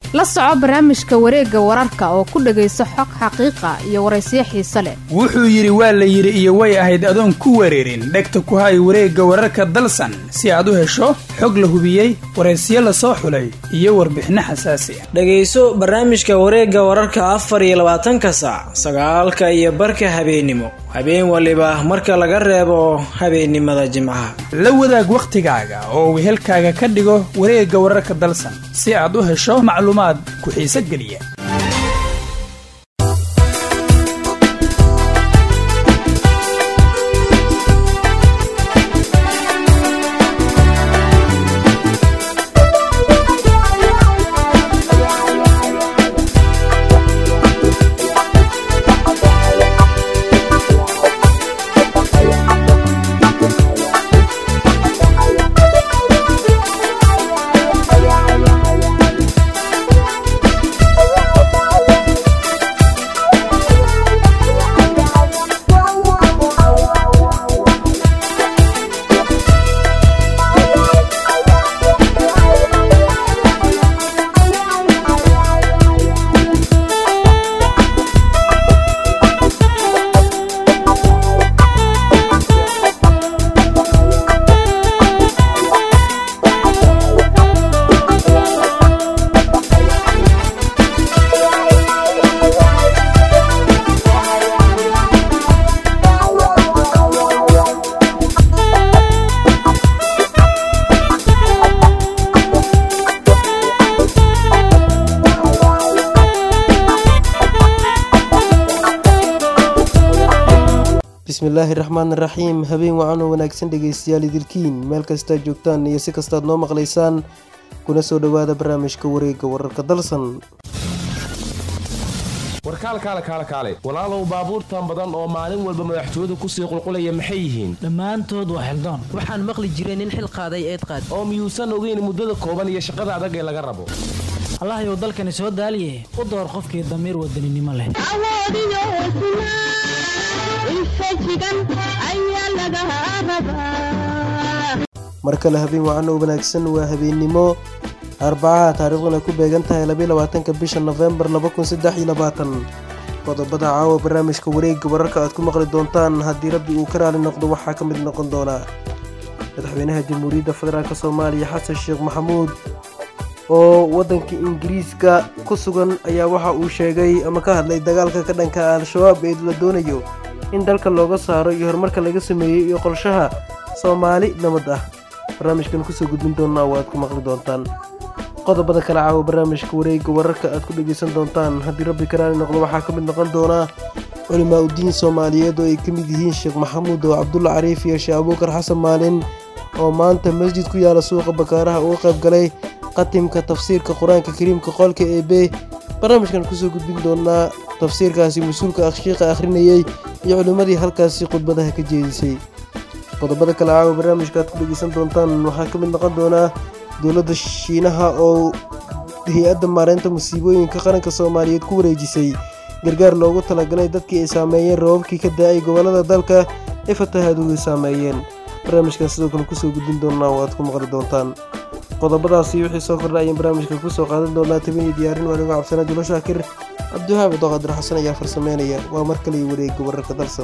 la soco barnaamijka wareegga wararka oo ku dhegayso xog xaqiiqa iyo waraysiyo xiise leh wuxuu yidhi waa la yidhi iyo way ahayd adoon ku wareerin dhegta ku hay wareegga wararka dalsan si aad u hesho xog la hubiyey waraysiyo la soo xulay iyo warbixinno xasaasi ah dhegayso barnaamijka wareegga wararka afar iyo labaatanka saac sagaalka iyo barka habeennimo habeen waliba marka laga reebo habeennimada jimcaha la wadaag wakhtigaaga oo wehelkaaga ka dhigo wareegga wararka dalsan si aad u hesho macluumaad ku xiise geliya bismillaahi raxmaan raxiim habeen wacan oo wanaagsan dhegaystayaal idilkiin meel kastaad joogtaan iyo si kastaad noo maqlaysaan kuna soo dhowaada barnaamijka wareegga wararka dalsan warkaalkaale kaale kaale walaalow baabuurtan badan oo maalin walba madaxtooyadu kusii qulqulaya maxay yihiin dhammaantood waa xildaan waxaan maqli jiray nin xil qaaday eed qaad oo miyuusan ogeyn muddada kooban iyo shaqada adag ee laga rabo allahayow dalkani soo daaliye u door qofkii damiir wadaninimo leh mar kale habeen wacan oo wanaagsan waa habeennimo arbacaha taariikhduna ku beegan tahay labaatanka bisha nofembar qodobada caawa barnaamijka wareegga wararka aad ku maqli doontaan haddii rabbi uu ka raali noqdo waxaa ka mid noqon doonaa madaxweynaha jamhuuriyadda federaalk soomaaliya xasan sheekh maxamuud oo waddanka ingiriiska ku sugan ayaa waxa uu sheegay ama ka hadlay dagaalka ka dhanka al-shabaab ee la doonayo in dalka looga saaro iyo horumarka laga sameeyey iyo qorshaha soomaali nabad ah barnaamijkan kusoo gudbin doonaa oo aad ku maqli doontaan qodobada kale caawa barnaamijka wareegga wararka aad ku dhegaysan doontaan haddii rabbi karaani noqdo waxaa ka mid noqon doonaa culimaa udiin soomaaliyeed oo ay ka mid yihiin sheekh maxamuud oo cabdulla cariif iyo sheekh abuukar xasan maalin oo maanta masjid ku yaala suuqa bakaaraha uga qayb galay qatimka tafsiirka qur-aanka kariimka qolka ee b barnaamijkan kusoo gudbin doonaa tafsiirkaasi mas-uulka akhshiiqa akhrinayey iyo culimmadii halkaasi khudbadaha ka jeedisay qodobada kale caawa barnaamijka aad ku dhegeysan doontaan waxaa ka mid noqon doonaa dowladda shiinaha oo hay-adda maareynta musiibooyinka qaranka soomaaliyeed ku wareejisay gargaar loogu talagalay dadkii ay saameeyeen rababkii ka da-ay gobollada dalka ee fatahaaduhu saameeyeen barnaamijkan sidoo kale kusoo gudbin doonaa oo aad ku maqli doontaan qodobadaasi wixii soo kordha ayaan barnaamijka kusoo qaadan doonaa tabaniyo diyaarin waanigo cabsanaa julo shaakir cabdiwahaab doqadir xasan ayaa farsameynaya waa mar kale wareegga wararka dalsan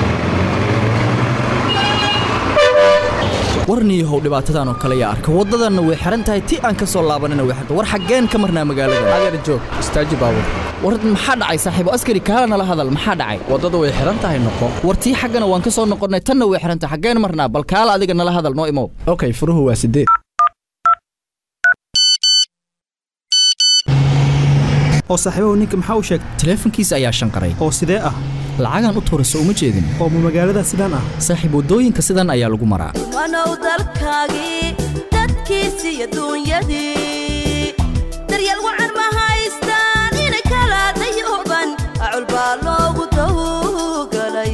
warniyahow dhibaatadan oo kale yaa arka waddadanna way xihan tahay ti aan ka soo laabanana way xirta war xaggeen ka marnaa magaalada adeer joog istaaji baabur war maxaa dhacay saaxiibo askari kaala nala hadal maxaa dhacay waddada way xihan tahay noqo war tii xaggana waan ka soo noqonnay tanna way xihan tahay xaggeen marnaa bal kaala adiga nala hadal noo imow okay furuhu waa sideed oo saaxiibahu ninka maxaa u sheegay taleefankiisa ayaa shanqaray oo sidee ah lacagaan u tuura soo uma jeedin oo ma magaalada sidaan ah saaxiib waddooyinka sidan ayaa lagu maraa wanow dalkaagii dadkiisi iyo duunyadii daryeel wacan ma haystaan inay kala dayooban acul baa loogu dawgalay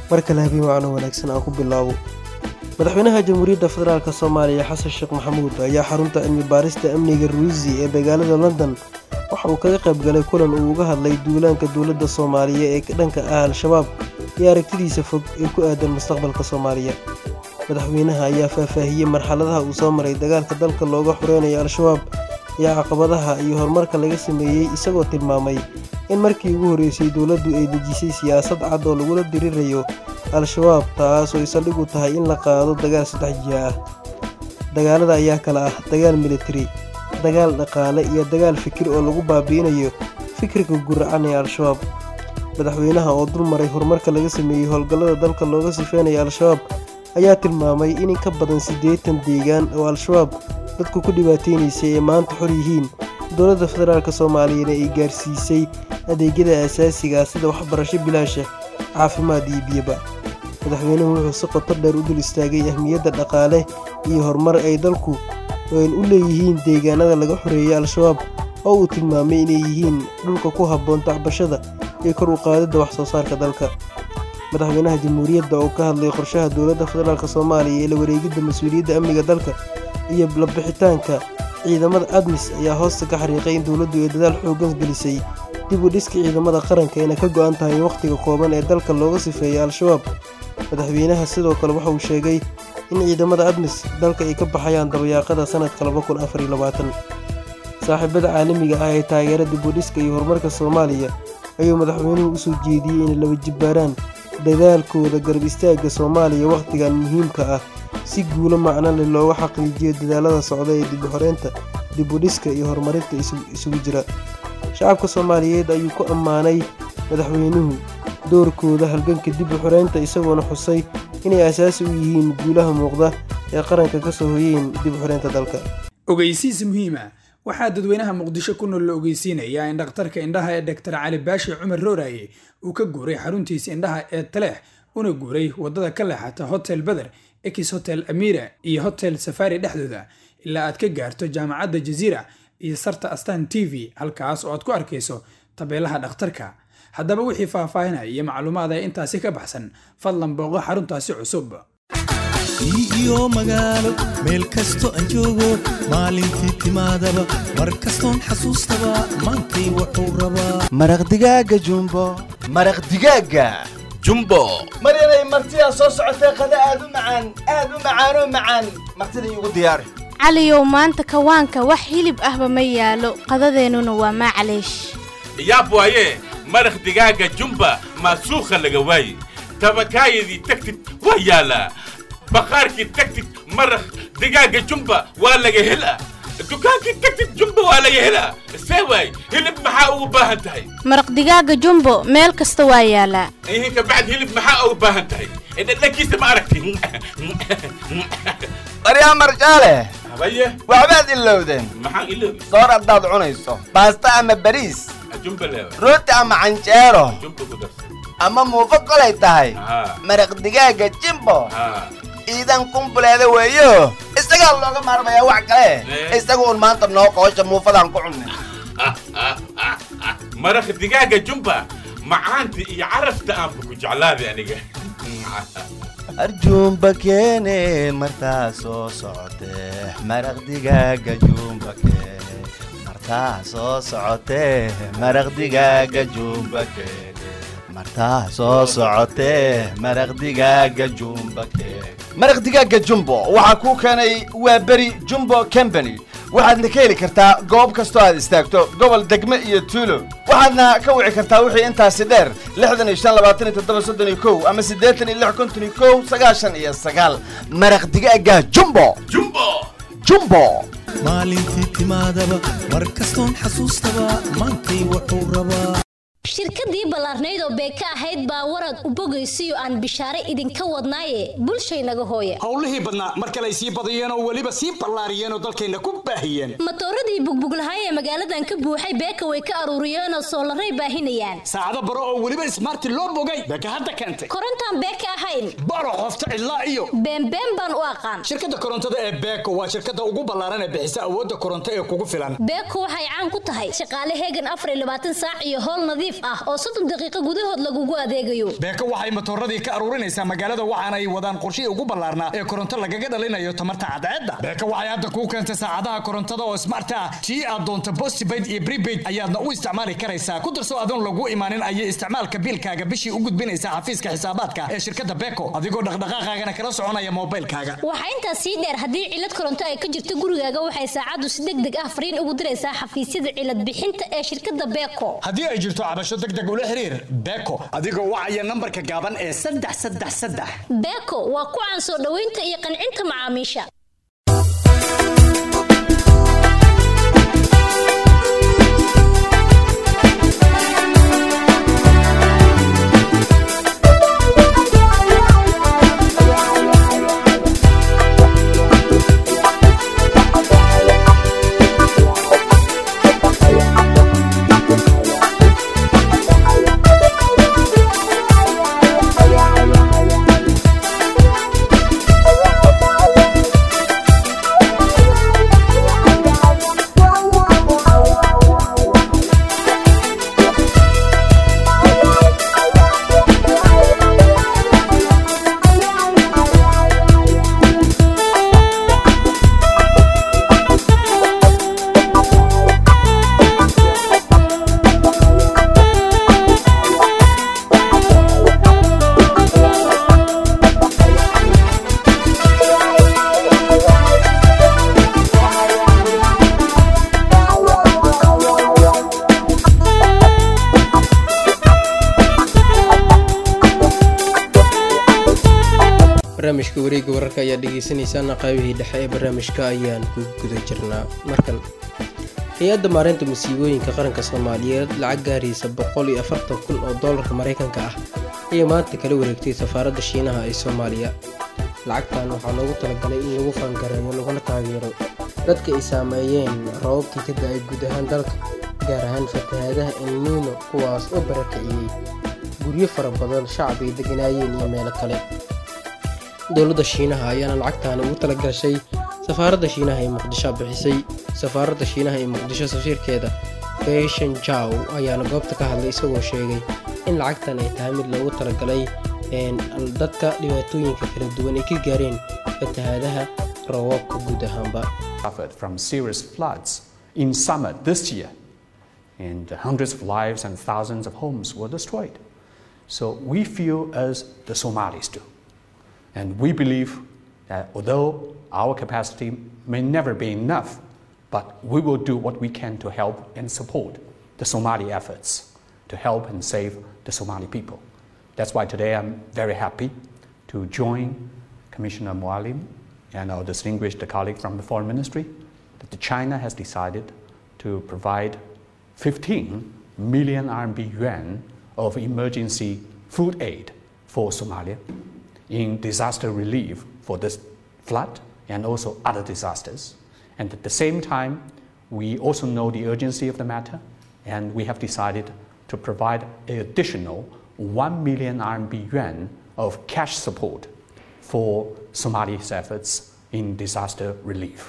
mar kale habeen wacno wanaagsan aan ku bilaabo madaxweynaha jamhuuriyadda federaalk soomaaliya xasan sheekh maxamuud ayaa xarunta cilmi baarista amniga ruisi ee magaalada london waxa uu kaga qayb galay kulan uu uga hadlay duulaanka dowladda soomaaliya ee dhanka ah al-shabaab iyo aragtidiisa fog ee ku aadan mustaqbalka soomaaliya madaxweynaha ayaa faahfaahiyey marxaladaha uu soo maray dagaalka dalka looga xoreynayo al-shabaab iyo caqabadaha iyo horumarka laga sameeyey isagoo tilmaamay in markii ugu horreysay dowladdu ay dejisay siyaasad cad oo lagula dirirayo al-shabaab taas oo saldhig u tahay in la qaado dagaal saddex jiha ah dagaalada ayaa kala ah dagaal militari dagaal dhaqaale iyo dagaal fikir oo lagu baabi'inayo fikirka guracan ee al-shabaab madaxweynaha oo dul maray horumarka laga sameeyey howlgallada dalka looga sifeynaya al-shabaab ayaa tilmaamay in in ka badan siddeetan deegaan oo al-shabaab dadku ku dhibaateynaysay ee maanta xor yihiin dowladda federaalk soomaaliyana ay gaarsiisay adeegyada asaasiga ah sida waxbarasho bilaasha caafimaad iyo biyaba madaxweynuhu wuxuu si qoto dheer u dul istaagay ahmiyadda dhaqaale iyo horumar ay dalku u leeyihiin deegaanada laga xoreeyay al-shabaab oo uu tilmaamay inay yihiin dhulka ku habboon tacbashada iyo kor u qaadidda wax soo saarka dalka madaxweynaha jamhuuriyadda oo ka hadlay qorshaha dowladda federaalk soomaaliya ee la wareegidda mas-uuliyadda amniga dalka iyo labixitaanka ciidamada admis ayaa hoosta ka xariiqay in dowladdu ay dadaal xooggan gelisay dib u dhiska ciidamada qaranka ayna ka go'an tahay wakhtiga kooban ee dalka looga sifeeyay al-shabaab madaxweynaha sidoo kale waxa uu sheegay in ciidamada admis dalka ay ka baxayaan dabayaaqada sannadka saaxiibada caalamiga ah ee taageera dib u dhiska iyo horumarka soomaaliya ayuu madaxweynuhu u soo jeediyey inay laba jibbaaraan dadaalkooda garab istaagga soomaaliya wakhtigan muhiimka ah si guulo macno leh looga xaqiijiyo dadaalada socda ee dib u xoreynta dib u dhiska iyo horumarinta isugu jira shacabka soomaaliyeed ayuu ku ammaanay madaxweynuhu doorkooda halganka dib u xoreynta isagoona xusay inay asaasi u yihiin guulaha muuqda ee qaranka ka soo hoyeen dib u xoreynta dalka ogeysiis muhiima waxaa dadweynaha muqdisho ku nool la ogeysiinayaa in dhakhtarka indhaha ee doktor cali baashi cumar rooraye uu ka guuray xaruntiisa indhaha ee taleex una guuray waddada ka leexata hotel beder ex hotel amira iyo hotel safari dhexdooda ilaa aad ka gaarto jaamacadda jaziira iyo sarta astan t v halkaas oo aad ku arkayso tabeelaha dhakhtarka haddaba wixii faahfaahinaya iyo macluumaada intaasi ka baxsan fadlan booqo xaruntaasi cusub iyo magaalo meel kasto aan joogo maalintii timaadaba mar kastoon xasuustaba maantay wuxuu rabaa maraq digaaga jumbo maraq digaaga jumbo mar inay martidaa soo socotay qada aad u macaan aad u macaanoo macaan martida iigu diyaari caliyow maanta kawaanka wax hilib ahba ma yaalo qadadeennuna waa maclaysh yaab waaye maraq digaaga jumba maasuukha laga waaye tabakaayadii tagtid waa yaalaa baqaarkii tagtid maraq digaaga jumba waa laga helaa dukaankii tagtid jumba waa laga helaa see waay hilib maxaa ugu baahan tahay maraq digaaga jumbo meel kasta waa yaalaa ihinka bacd hilib maxaa ugu baahan tahay dhadhankiisa ma aragti baryaa marjaale habaye waxbaad ilowdeen maxaan iloobi soor haddaad cunayso baasta ama bariis jumba leewa rooti ama canjeero jumba ku darsan ama muufo kolay tahay haa maraq digaaga jimbo haa iidan kumbuleeda weeyo isagaa looga maarmayaa wax kale Eh. isaga un maanta noo qoosha muufadaan ku cunnay maraq digaaga jumba macaanta iyo carafta aanba ku jeclaaday aniga arjuumba keene martaa soo socotee maraq digaaga juumba keene martaa soo socotee maraq digaaga juumba keene martaa soo socotee maraq digaaga juumba keene maraq digaaga jumbo waxaa kuu keenay waa beri jumbo company waxaadna ka heli kartaa goob kastoo aad istaagto gobol degme iyo tuulo waxaadna ka wici kartaa wixii intaasi dheer lixdan iyo shan labaatan iyo toddoba soddon iyo kow ama siddeetan iyo lix konton iyo kow sagaashan iyo sagaal maraq digaaga jumbo jumbo jumbo maalintii timaadaba mar kastoon xasuustaba maantay wuxuu rabaa shirkadii ballaarnayd oo beeka ahayd baa warad u bogaysiyo aan bishaare idinka wadnaaye bulshaynaga hooya howlihii badnaa mar kale ay sii badiyeen oo weliba sii ballaariyeen oo dalkeenna ku baahiyeen matooradii bugbuglahay ee magaaladan ka buuxay beeka way ka aruuriyeenoo soolaray baahinayaan saacado baro oo weliba ismaarti loo bogay beeka hadda keentay korontaan beeka ahayn baro qofta cidlaa iyo beenbeen baan u aqaan shirkadda korontada ee beeko waa shirkadda ugu ballaaran ee bixisa awoodda koronto ee kugu filan beeko waxay caan ku tahay shaqaale heegan afar iyo labaatan saac iyo howl nadiif ah oo soddon daqiiqo gudahood lagugu adeegayo beeko waxay matooradii ka aruurinaysaa magaalada waxaana ay wadaan qorshihii ugu ballaarnaa ee koronto lagaga dhalinayo tamarta cadceedda beeko waxay hadda kuu keentay saacadaha korontada oo smart ah tii aad doonto postpaid iyo prepaid ayaadna u isticmaali karaysaa ku darso adoon lagu imaanin ayay isticmaalka biilkaaga bishii u gudbinaysaa xafiiska xisaabaadka ee shirkadda beeko adigoo dhaqdhaqaaqaagana kala soconaya moobilkaaga waxaa intaas sii dheer haddii cilad koronto ay ka jirto gurigaaga waxay saacaddu si deg deg ah fariin ugu diraysaa xafiisyada cilad bixinta ee shirkadda beeko haddii ay jirto cabasho deg deg ula xiriir beeko adigoo wacaya nambarka gaaban ee saddex saddex saddex beeko waa ku caan soo dhoweynta iyo qancinta macaamiisha barnaamijka wareegga wararka ayaa dhegeysaneysaan qaybihii dhexe ee barnaamijka ayaan ku guda jirnaa markan hay-adda maareynta masiibooyinka qaranka soomaaliyeed lacag gaaraysa boqol iyo afartan kun oo doolarka maraykanka ah ayay maanta kala wareegtay safaaradda shiinaha ee soomaaliya lacagtan waxaa loogu talagalay in lagu fangareeyo laguna taageero dadka ay saameeyeen rababkii ka da-ay guud ahaan dalka gaar ahaan fatahaadaha elniino kuwaas oo barakiciyey guryo fara badan shacab ay deganaayeen iyo meelo kale dowladda shiinaha ayaana lacagtaani ugu tala gashay safaaradda shiinaha ee muqdisho bixisay safaaradda shiinaha ee muqdisho safiirkeeda feshan jaw ayaana goobta ka hadlay isagoo sheegay in lacagtan ay tahay mid loogu talagalay dadka dhibaatooyinka kala duwan ay ka gaareen fatahaadaha roobabka guud ahaanba suffered from serious floods in summer this year, and hundreds of lives and thousands of homes were destroyed. So we feel as the Somalis do. And we believe that although our capacity may never be enough, but we will do what we can to help and support the Somali efforts to help and save the Somali people. That's why today I'm very happy to join Commissioner Mualim and our distinguished colleague from the Foreign Ministry that the China has decided to provide 15 million RMB yuan of emergency food aid for Somalia in disaster relief for this flood and also other disasters. And at the same time, we also know the urgency of the matter, and we have decided to provide an additional 1 million RMB yuan of cash support for Somali's efforts in disaster relief.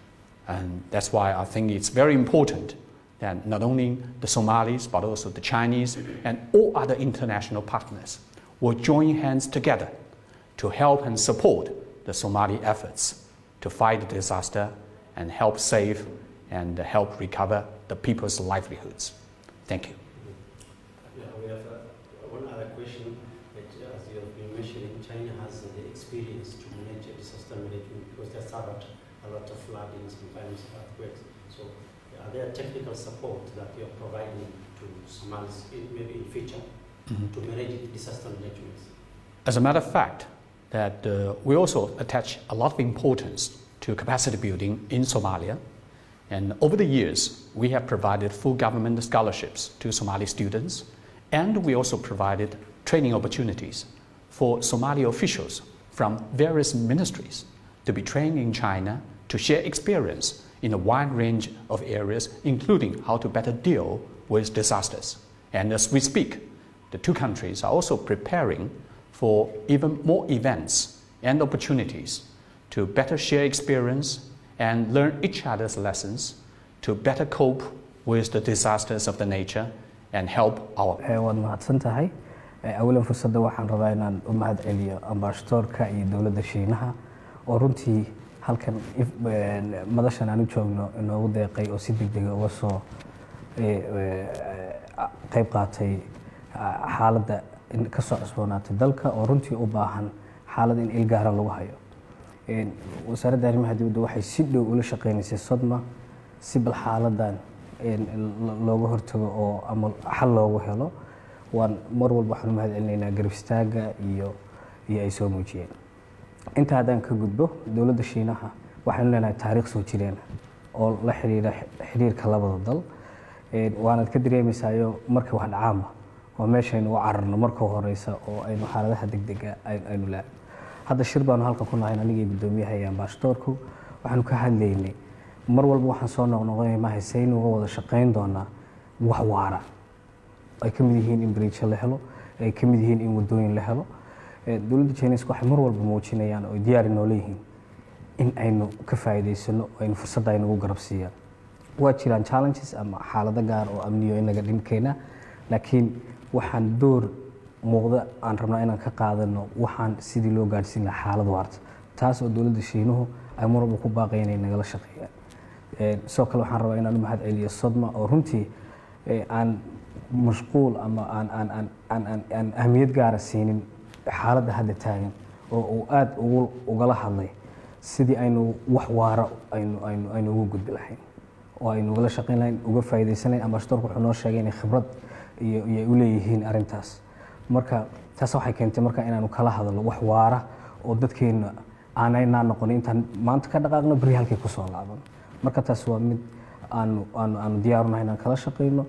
And that's why I think it's very important that not only the Somalis, but also the Chinese and all other international partners will join hands together to help and support the Somali efforts to fight the disaster and help save and help recover the people's livelihoods. Thank you. Yeah, we have uh, one other question that, uh, as you have been mentioning, China has uh, the experience to manage disaster management because they suffered a lot of flooding, sometimes earthquakes. So, are there technical support that you are providing to Somalis, in, maybe in future, Mhm. to manage disaster management? As a matter of fact, that uh, we also attach a lot of importance to capacity building in Somalia. And over the years, we have provided full government scholarships to Somali students, and we also provided training opportunities for Somali officials from various ministries to be trained in China to share experience in a wide range of areas, including how to better deal with disasters. And as we speak, the two countries are also preparing for even more events and opportunities to better share experience and learn each other's lessons to better cope with the disasters of the nature and help our waad mahadsan tahay awalan fursadda waxaan rabaa inaan u mahad celiyo ambaashadoorka iyo dowladda shiinaha oo runtii halkan madashan aan u joogno inoogu deeqay oo si degdega uga soo qayb qaatay xaaladda ka soo cusboonaatay dalka oo runtii u baahan xaalad in ilgaara lagu hayo wasaaradda arrimaha dibadda waxay si dhow ula shaqeynaysay sodma si bal xaaladan looga hortago oo ama xal loogu helo waan mar walba waxaan u mahad celinaynaa garab istaaga iyo iyo ay soo muujiyeen inta haddaan ka gudbo dowladda shiinaha waxaynu leenahay taariikh soo jireen oo la xiriira xiriirka labada dal waanaad ka dareemaysaayo markay wax dhacaanba waa meeshaynu u cararno marka horeysa oo aynu xaaladaha degdega aynu laa hadda shir baanu halkan ku nahayn anigii guddoomiyaha iyo ambaashadoorku waxaanu ka hadlaynay mar walba waxaan soo noqnoqonay mahay saynu uga wada shaqayn doonaa wax waara ay ka mid yihiin in bariijo la helo ay ka mid yihiin in wadooyin la helo dowladda chineska waxay mar walba muujinayaan oo diyaari noola yihiin in aynu ka faa'iidaysano aynu fursadda aynu ugu garab siiyaan waa jiraan challenges ama xaalado gaar oo amniyo inaga dhinkeena laakiin waxaan door muuqda aan rabnaa inaan ka qaadano waxaan sidii loo gaadhsiin lahaa xaalad waarta taas oo dowladda shiinuhu ay mar walba ku baaqaya inay nagala shaqeeyaan sidoo kale waxaan rabaa inaan u mahad celiyo sodma oo runtii aan mashquul ama aan aan aan aan aan aan ahmiyad gaara siinin xaaladda hadda taagan oo uu aada ugu ugala hadlay sidii aynu wax waara aynu aynu aynu ugu gudbi lahayn oo aynu ugala shaqayn lahayn uga faa'iidaysan lahayn ambaashadoorku wuxuu noo sheegay inay khibrad iyo iyo u leeyihiin arrintaas marka taas waxay keentay marka inaanu kala hadalno wax waara oo dadkeenna aanaynaa noqon intaan maanta ka dhaqaaqno beri halkay kusoo laaban marka taas waa mid aanu aanu aanu diyaarunahay inaan kala shaqayno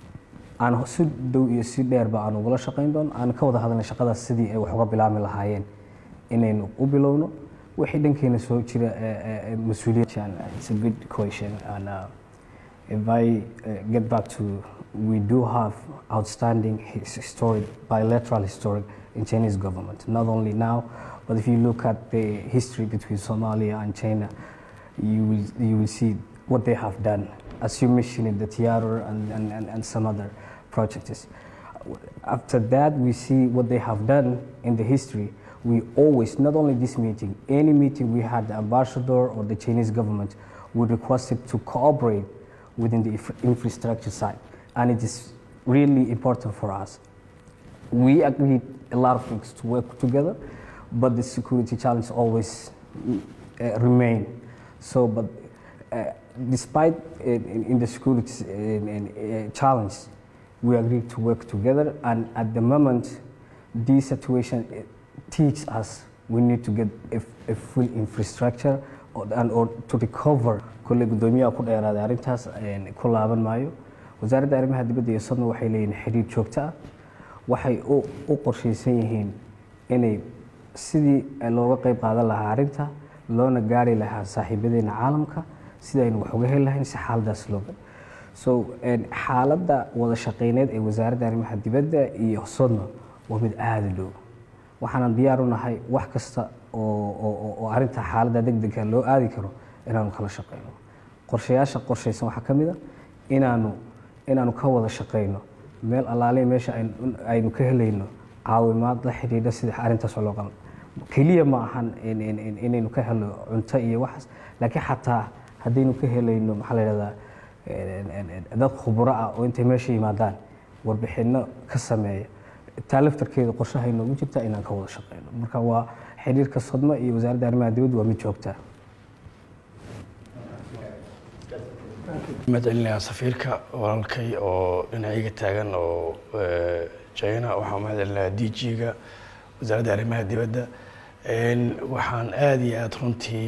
aan si dhow iyo si dheerba aan ugala shaqayn doono aan ka wada hadalnay shaqadaas sidii ay wax uga bilaami lahaayeen inaynu u bilowno wixii dhankeena soo jira mas-uuliyad it's a good question and uh, if I uh, get back to we do have outstanding historic bilateral historic in Chinese government not only now but if you look at the history between Somalia and China you will you will see what they have done as you mentioned in the theater and, and, and, and some other projects. After that, we see what they have done in the history. We always, not only this meeting, any meeting we had, the ambassador or the Chinese government would request it to cooperate within the infra- infrastructure side. And it is really important for us. We agreed a lot of things to work together, but the security challenge always uh, remain. So, but uh, despite uh, in, in the security uh, challenge, we agreed to work together. And at the moment, this situation uh, teaches us we need to get a, a full infrastructure or, and or to recover. kulle guddoomiyaha ku dheeraaday arrintaas ku laaban maayo wasaaradda arrimaha dibadda iyo sodna waxay leeyihiin xiriir joogto ah waxay u u qorshaysan yihiin inay sidii looga qayb qaadan lahaa arrinta loona gaari lahaa saaxiibadeena caalamka sida aynu wax uga heli lahayn si xaaladaas looga so xaaladda wada shaqeyneed ee wasaaradda arrimaha dibadda iyo sodna waa mid aada u dhow waxaanan diyaar u nahay wax kasta oo oo oo arrinta xaaladda degdega loo aadi karo inaanu kala shaqeyno qorshayaasha qorshaysan waxaa ka mid a inaanu inaanu ka wada shaqeyno meel allaale meesha aynu ka helayno caawimaad la xidhiidha sida arrintaas loo qaban keliya ma ahan inaynu ka helo cunto iyo waxaas laakiin xataa haddaynu ka helayno maxaa la yidhahdaa dad khubro ah oo intay meesha yimaadaan warbixino ka sameeya taa laftarkeeda qorshaha inoogu jirta inaan ka wada shaqeyno marka waa xiriirka sodma iyo wasaaradda arrimaha dibadda waa mid joogtaa mahadcelinayaa safiirka walaalkay oo dhinacayga taagan oo china waxaan mahadcelinayaa d g-ga wasaaradda arrimaha dibadda waxaan aada iyo aada runtii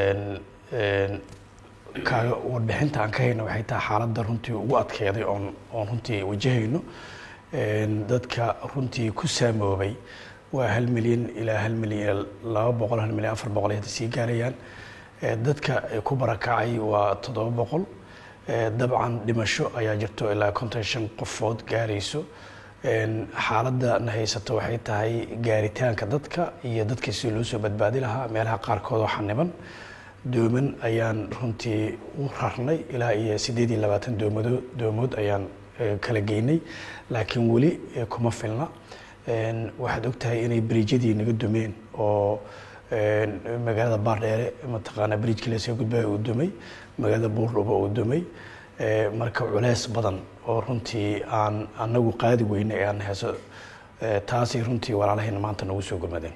kaaga warbixinta aan ka hayno waxay tahay xaaladda runtii ugu adkeyday oon oon runtii wajahayno dadka runtii ku saamoobay waa hal milyan ilaa hal milyan ilaa laba boqol hal milyan afar boqol ay hadda sii gaarayaan Eh, dadka eh, ku barakacay waa toddoba boqol Eh, dabcan dhimasho ayaa jirto ilaa konton shan qofood gaarayso Een, xaaladda na haysato waxay tahay gaaritaanka dadka iyo dadkii si loo soo badbaadi lahaa meelaha qaarkood oo xaniban dooman ayaan runtii u rarnay ilaa iyo siddeed iyo labaatan doomado doomood ayaan eh, kala geynay laakiin weli eh, kuma filna Een, waxaad ogtahay inay beriijyadii naga dumeen oo een, magaalada baardheere mataqaanaa beriijkii lasoo gudbaya uu dumay magaalada buurdhuba uu dumay Eh, marka culeys badan oo runtii aan anagu qaadi weyne ee aan heeso eh, taasay runtii walaalahayna maanta nagu soo gurmadeen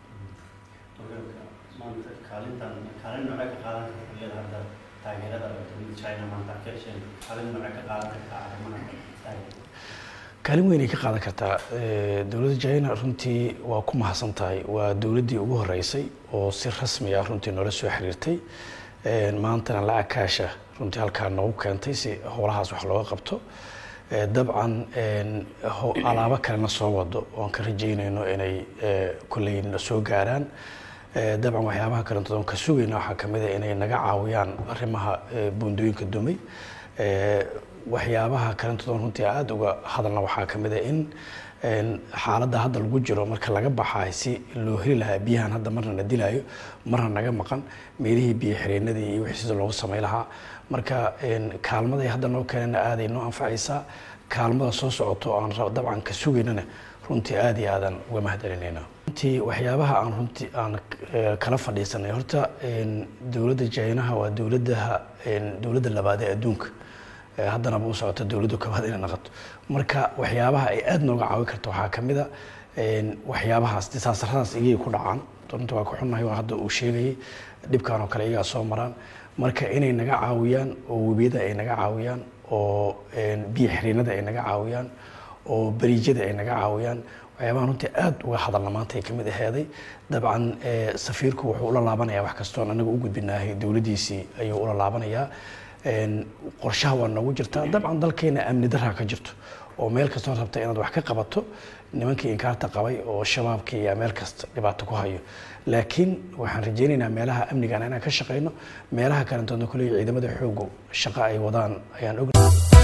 maanta kaalintan kaalin noocee ka qaadan karta iyada hadda taageerada dowladda China maanta ka hesheen kaalin noocee ka qaadan kartaa arrimaha taageerada kaalin weyn ay ka qaadan kartaa Eh, dowladda china runtii waa ku mahadsan tahay waa dowladdii ugu horeysay oo si rasmi ah runtii noola soo xiriirtay Een, maantana lacag kaasha runtii halkaa noogu keentay si howlahaas wax looga qabto Eh, dabcan een, ho- alaabo kalena soo wado oon ka rajeynayno inay eh, kolley na soo gaaraan Eh, dabcan waxyaabaha kalentood oon ka sugayna waxaa ka mid a inay naga caawiyaan arrimaha eh, buundooyinka dumay Eh, waxyaabaha kalentood oon runtii aada uga hadalna waxaa ka mid a in een, xaaladda hadda lagu jiro marka laga baxaay si loo heli lahaa biyahan hadda marna na dilaayo marna naga maqan meelihii biyo xireenadii iyo wixii sida loogu samay lahaa marka een, kaalmaday hadda noo keenana aaday noo anfacaysaa kaalmada soo socoto oo aan rab- dabcan ka sugaynana runtii aada iyo aadan uga mahadcelinayna runtii waxyaabaha aan runtii aan eh, kala fadhiisanay horta een, dowladda jaynaha waa dowladaha een, dowladda labaad ee adduunka Eh, haddanaba u socota dowladdu koowaad inay noqoto marka waxyaabaha ay aada nooga caawin karto waxaa ka mid a een, waxyaabahaas disaasaradaas igay ku dhacaan runtii waa ku xunnahay waa hadda uu sheegayay dhibkan oo kale iyagaa soo maraan marka inay naga caawiyaan oo webiyada ay naga caawiyaan oo een, biyo xireenada ay naga caawiyaan oo bariijyada ay naga caawiyaan waxyaabaha runtii aada uga hadalna maanta ay ka mid aheeday dabcan eh, safiirku wuxuu ula laabanayaa wax kastoon anaga u gudbinaahay dowladdiisii ayuu ula laabanayaa Een, qorshaha waa noogu jirtaa dabcan dalkeena amni daraa ka jirto oo meel kastoo rabta inaad wax ka qabato nimankii inkaarta qabay oo shabaabkii ayaa meel kasta dhibaato ku hayo laakiin waxaan rajaynaynaa meelaha amnigan inaan ka shaqayno meelaha kalentoodna kuley ciidamada xoogu shaqo ay wadaan ayaan og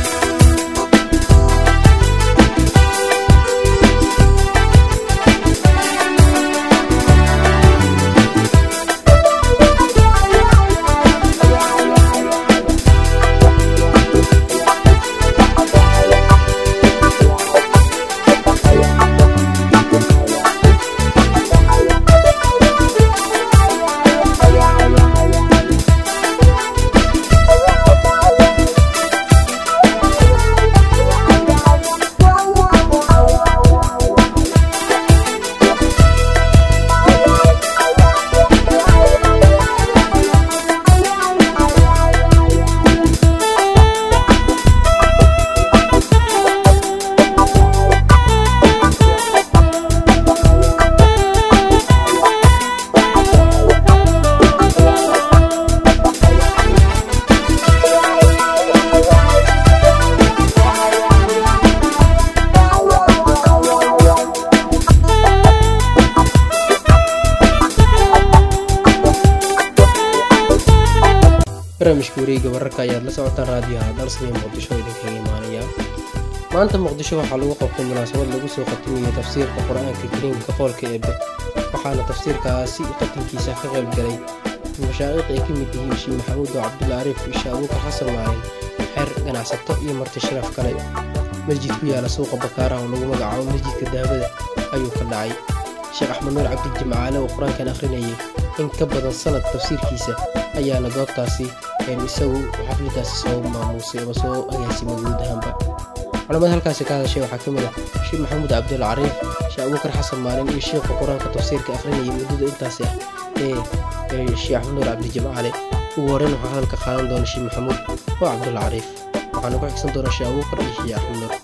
barnaamijka wareegga wararka ayaad la socotaan raadiyaha dalsani muqdisho oo idinkaga imaanaya maanta muqdisho waxaa lagu qabtay munaasabad lagu soo khatimayo tafsiirka qur-aanka kariimka qoolka eebbe waxaana tafsiirkaasi qatankiisa ka qayb galay mashaa'iq ay ka mid yihiin sheekh maxamuud oo cabdulla ariif isha abuukar xasan maalin xeer ganacsato iyo marti sharaf kale masjid ku yaala suuqa bakaaraha oo lagu magacaabo masjidka dahabada ayuu ka dhacay sheekh axmed nuur cabdi jimcaale oo qur-aankan akhrinayay in ka badan sanad tafsiirkiisa ayaana goobtaasi een isagu xafladaasi soo maamuusay ama soo agaasimay guud ahaanba culamada halkaasi ka hadashay waxaa ka mid ah sheekh maxamuud cabdulla cariif sheekh abuukar xasan maalin iyo sheekha qur-aanka tafsiirka akhrinayay muddada intaasi ah ee ee sheekh axmed nuur cabdi jimcaale ugu horreyn waxaa hadalka qaadan doona sheekh maxamuud oo cabdulla cariif waxaana ku xigsan doona sheekh abuukar iyo sheekh axmed nuur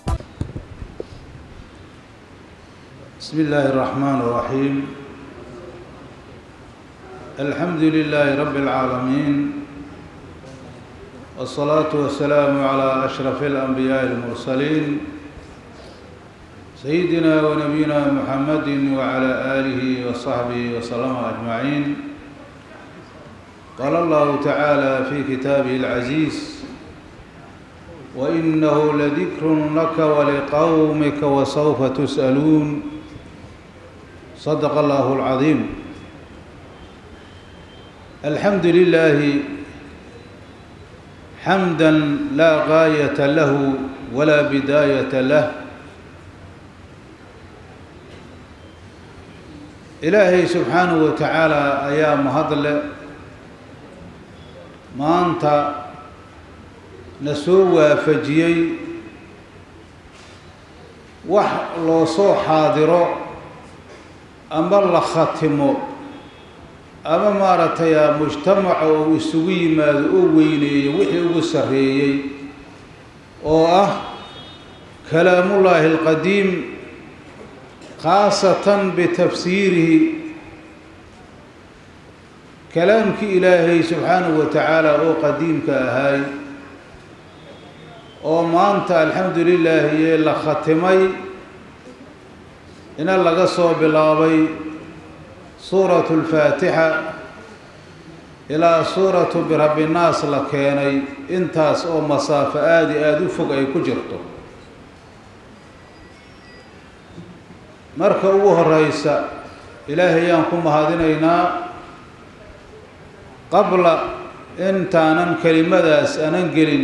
بسم الله الرحمن الرحيم الحمد لله رب العالمين والصلاة والسلام على أشرف الأنبياء المرسلين سيدنا ونبينا محمد وعلى آله وصحبه وسلم أجمعين قال الله تعالى في كتابه العزيز وإنه لذكر لك ولقومك وسوف تسألون صدق الله العظيم الحمد لله حمدا لا غاية له ولا بداية له ilaahay subxaanahu wa tacaala ayaa mahadle maanta na soo waafajiyey wax loo soo xaadiro ama la khatimo ama maaragtay mujtamaca uu isugu yimaado oo weyneeyo wixii ugu sarreeyey oo ah kalaamullaahi alqadiim khaasatan bitafsiirihi kalaamkii ilaahay subxaanahu wa tacaala oo qadiimka ahaay oo maanta alxamdu lilaahi ee la khatimay ina laga soo bilaabay suuratu lfaatixa ilaa suuratu birabbinaas la keenay intaas oo masaafo aada i aada u fog ay ku jirto marka ugu horeysa ilaahay ayaan ku mahadinaynaa qabla intaanan kelimadaas anan gelin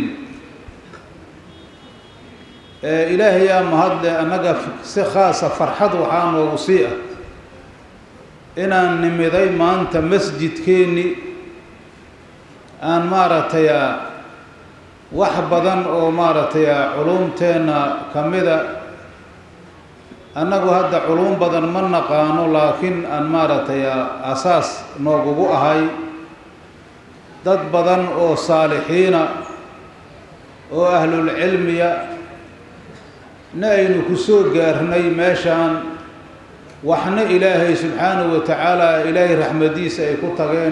ilaahay yaa mahadle annaga si khaasa farxad waxaa noogu sii ah inaan nimiday maanta masjidkeenni aan maaragtay wax badan oo maaragtay culumteenna ka mida annagu hadda culum badan ma naqaano laakiin aan maaragtay asaas noogugu ahay dad badan oo saalixiina oo ahlulcilmiya na aynu ku soo gaarnay meeshaan waxna ilaahay subxaanahu wa tacaala ilaahay raxmadiisa ay ku tageen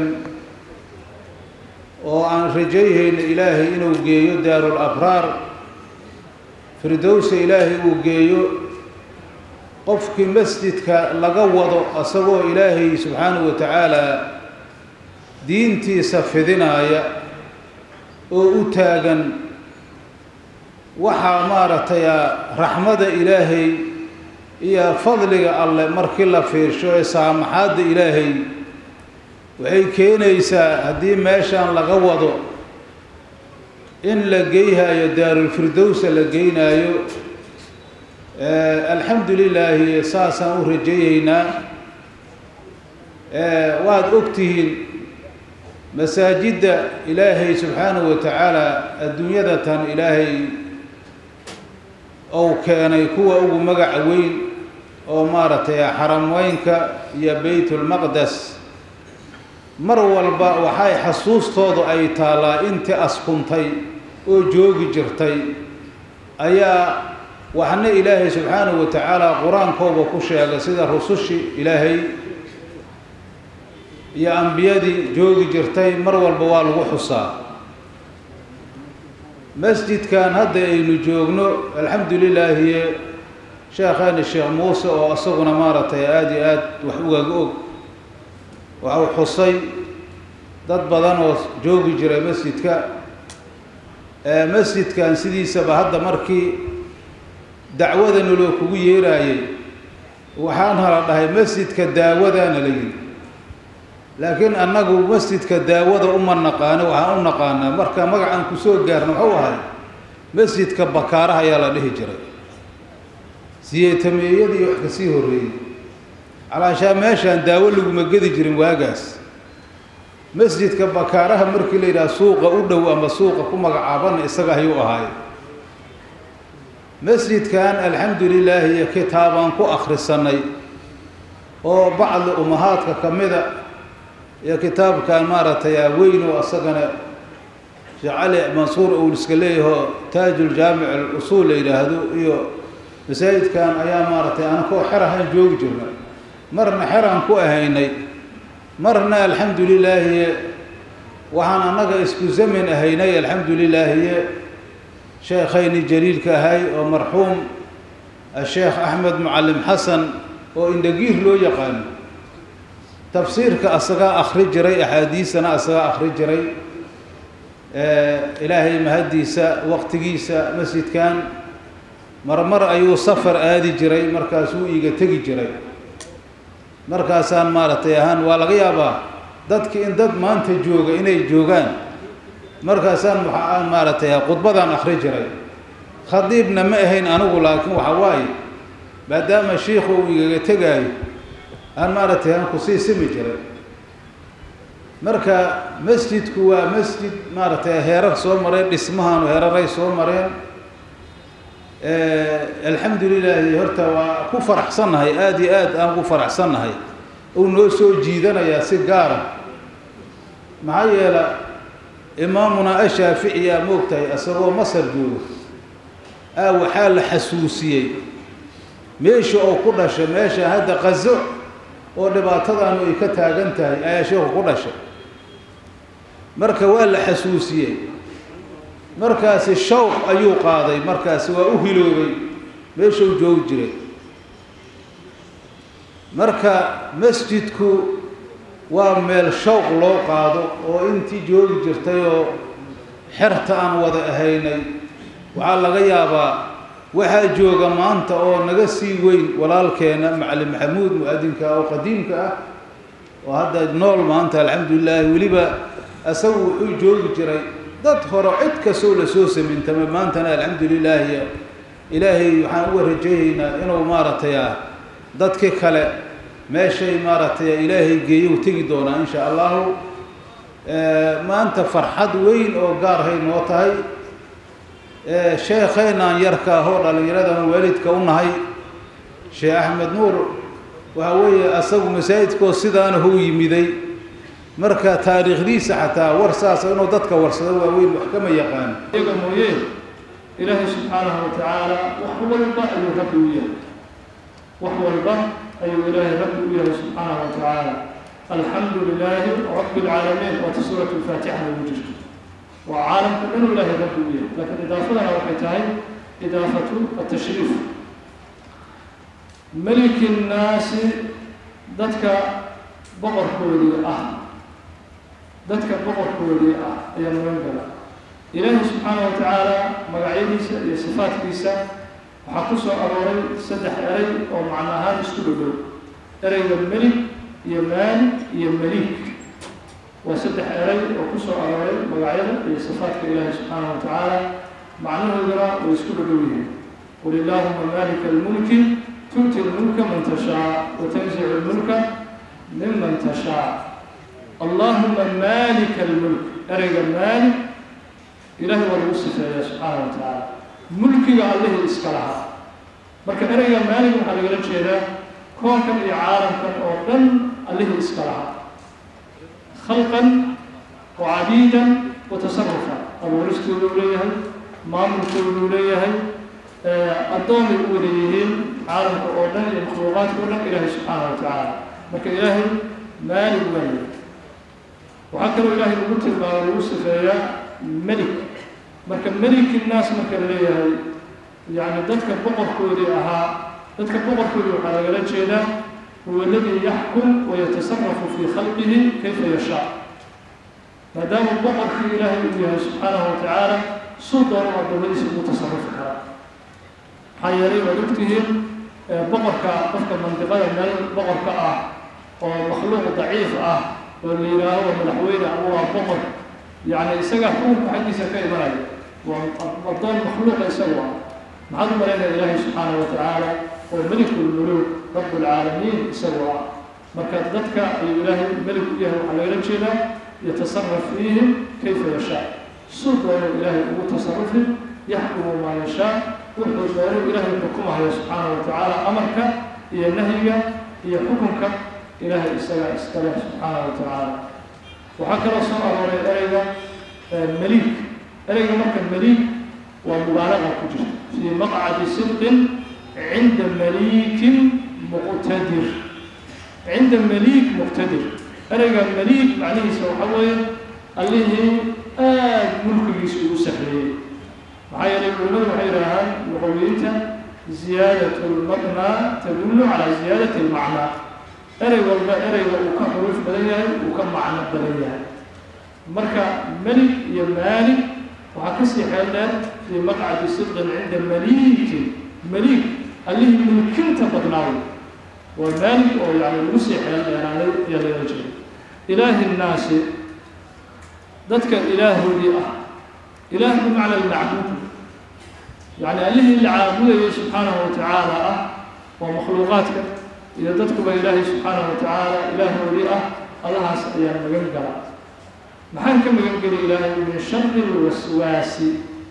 oo aan rajayhayna ilaahay inuu geeyo daarul abraar firdowsa ilaahay uu geeyo qofkii masjidka laga wado asagoo ilaahay subxaanahu wa tacaala diintiisa fidinaaya oo u taagan waxaa maaragtay raxmada ilaahay iyo fadliga alleh markii la fiirsho ee saamaxaadda ilaahay waxay keenaysaa haddii meeshaan laga wado in la geyhayo daarulfirdowsa la geynaayo alxamdu lilaahi saasaan u rajayeynaa waad ogtihiin masaajidda ilaahay subxaanahu wa tacaala adduunyada tan ilaahay ou keenay kuwa ugu magaca weyn oo maaragtay xarameynka iyo baytulmaqdes mar walba waxay xasuustoodu ay taallaa intii askuntay oo joogi jirtay ayaa waxna ilaahay subxaanahu wa tacaala qur-aankooba ku sheegay sida rusushii ilaahay iyo ambiyadii joogi jirtay mar walba waa lagu xusaa masjidkan hadda aynu joogno alxamdu lilaahi sheekheeni sheekh muuse oo isaguna maaragtay aada iyo aad wax ugaga og waxau xusay dad badan oo joogi jiray masjidka masjidkan sidiisaba hadda markii dacwada naloo kugu yeeraayay waxaan hala dhahay masjidka daawadaana la yidhi laakiin annagu masjidka daawada uma naqaano waxaan u naqaanaa marka magacaan kusoo gaarna waxuu ahay masjidka bakaaraha ayaa la dhihi jiray siyeetameeyadii wax kasii horreeyey calaashaa meeshaan daawo laguma gedi jirin waagaas masjidka bakaaraha markii la yidhaha suuqa u dhow ama suuqa ku magacaabana isaga ayuu ahaay masjidkan alxamdu lilaahi iyo kitaabaan ku akhrisanay oo bacdi umahaadka ka mida iyo kitaabkan maaragtay weyn oo asagana sheekh cali mansuur uu iska leeyaho taajuljaamic alusuul la yidhaahdo iyo masaajidkan ayaa maaragtay anakoo xer ahaan joogi jirna marna xeraan ku ahaynay marna alxamdu lilaahi waxaan annaga isku zamin ahaynay alxamdu lilaahi sheekhayni jaliilka ahay oo marxuum asheekh axmed mucalim xasan oo indhagiir loo yaqaano tafsiirka asagaa akhri jiray axaadiisana asagaa akhri jiray ilaahay mahaddiisa waqtigiisa masjidkan marmar ayuu safar aadi jiray markaasuu iiga tegi jiray markaasaan maaragtay ahaan waa laga yaabaa dadki in dad maanta jooga inay joogaan markaasaan waxaan maaragtay khudbadaan akhri jiray khadiibna ma ahayn anigu laakiin waxa waaye maadaama shiikhu uu igaga tegaayo aan maaragtay aan kusii simi jiray marka masjidku waa masjid maaragtay heerar soo mareen dhismahaanu heeraray soo mareen alxamdu lilaahi horta waa ku faraxsannahay aada iyo aad aan ku faraxsannahay uu noo soo jiidanayaa si gaara maxaa yeela imaamuna ashaaficiyaa moogtahay isagoo masar joogo aa waxaa la xasuusiyey meesha oo ku dhashay meesha hadda qazo oo dhibaatadaanu ay ka taagan tahay ayaa sheekhu ku dhashay marka waa la xasuusiyey markaasi shawq ayuu qaaday markaasi waa u hiloobay meeshuu joogi jiray marka masjidku waa meel shawq loo qaado oo intii joogi jirtay oo xerta aan wada ahaynay waxaa laga yaabaa waxaa jooga maanta oo naga sii weyn walaalkeena macalin maxamuud mu-adinka oo qadiimka ah oo hadda nool maanta alxamdulilaahi weliba isagu wuxuu joogi jiray dad hore cid kastoo lasoo samintama maantana alxamdu lilaahi ilaahay waxaan uga rajaynaynaa inuu maaragtay ah dadki kale meeshay maaragtay ilaahay geeyow tegi doonaa insha allahu maanta farxad weyn oo gaarhay noo tahay sheekheynaan yarka ahoo dhallinyaradan waalidka u nahay sheekh axmed nuur waxa weeye asagu masaajidkoo sidaana hou yimiday marka taariikhdiisa xataa war saasa inuu dadka warsado waaweyn wax kama yaqaan iyaga mooye ilaahay subxaanahu wa tacaala wax walba ayuu rabbi u yahay wax walba ayuu ilaahay rabbi u yahay subxaanahu wa tacaala alxamdu lilaahi rabbi lcaalamiin waata suurat lfaatixa ugu jirto waa caalamka dhanuu ilaahay rabbi u yahay laakiin idaafadana waxay tahay idaafatu atashriif meliki nnaasi dadka boqorkoodii ah dadka boqorkoodii ah ayaa magan gala ilaahi subxaana wa tacaala magacyadiisa iyo sifaadkiisa waxaa ku soo arooray saddex eray oo macno ahaan isku dhowdhow ereyga melig iyo maalik iyo meliik waa saddex eray oo ku soo arooray magacyada iyo sifaadka ilaahi subxaana wa tacaala macnahooduna way isku dhowdhow yihiin qul illaahuma maalika almulki tu'ti lmulka man tashaa wa tanzicu lmulka miman tashaa allahuma maalika almulk ereyga maalik ilahay waa lagu sifeeyaa subxaana wa tacaala mulkiga allihii iska lahaa marka ereyga maalik waxaa lagala jeedaa koonkan iyo caalamkan oo dhan allihii iska lahaa khalqan wa cabiidan wa tasarufan abuuristooduu leeyahay maamulkooduu leeyahay addoomay u wada yihiin caalamka oo dhan iyo makhluuqaadka o dhan ilaahay subxaana wa tacaala marka ilaahay maalig waaye waxaa kaloo ilaahay lagu tilmaamo lagu sifeeyaa melik marka meliki naas marka la leeyahay yacni dadka boqorkoodii ahaa dadka boqorkoodii waxaa lagala jeedaa huwa aladii yaxkum wayatasarafu fii khalqihi kayfa yashaa maadaama boqorkii ilaahay uu yahay subxaanahu wa tacaala suu doono adoomadiisa ugu tasarufi karaa maxaa yeelay waad ogtihiin boqorka qofka mandiqada meel boqorka ah oo makhluuq daciif ah oo la yidhaaho waa madaxweyne ama waa boqor yacni isagaa xukunka xaggiisa ka imanaya waa addoon makhluuqa isagu ah maxaad u malaynaya ilaahay subxaanahu wa tacaala oo melikulmuluuk rabbulcaalamiin isagu ah marka dadka ayuu ilaahay melik u yahay waxaa lagala jeedaa yatasaraf fiihim kayfa yashaa suu doono ilaahay ugu tasarufi yaxkumu maa yashaa wuxuu doono ilaahay xukumahayo subxaanahu wa tacaala amarka iyo nahyiga iyo xukunka ilaahay isagaa iskale subxaanahu wa tacaala waxaa kaloo soo arooray ereyga meliik ereyga marka meliik waa mubaalaqa ku jirta fii maqcadi sidqin cinda maliikin muqtadir cinda maliik muqtadir ereyga maliik macnihiisa waxaa weeye allihii aad mulkigiisa ugu sahreeyey maxaa yeelay culimadu waxay yidhaahaan luqawiyiinta ziyaadat lmabnaa tadullu calaa ziyaadati lmacnaa erey walba ereyga uu ka xuruuf badan yahay uu ka macno badan yahay marka melig iyo maalig waxaa kasii xeel dheer fii maqcadi sidqin cinda maliikin maliik allihii mulkinta badnaaday waa maalig oo yani lagu sii xeel dheeraaday ayaa laga jeeda ilaahi nnaasi dadka ilaahoodii ah ilaah bimacna almacbuud yani allihii la caabudayay subxaanahu watacaala ah waa makhluuqaadka iyo dadkuba ilaahay subxaanahu watacaala ilaahoodii ah allahaas ayaa magan gala maxaan ka magan geli ilaahay min shari lwaswaasi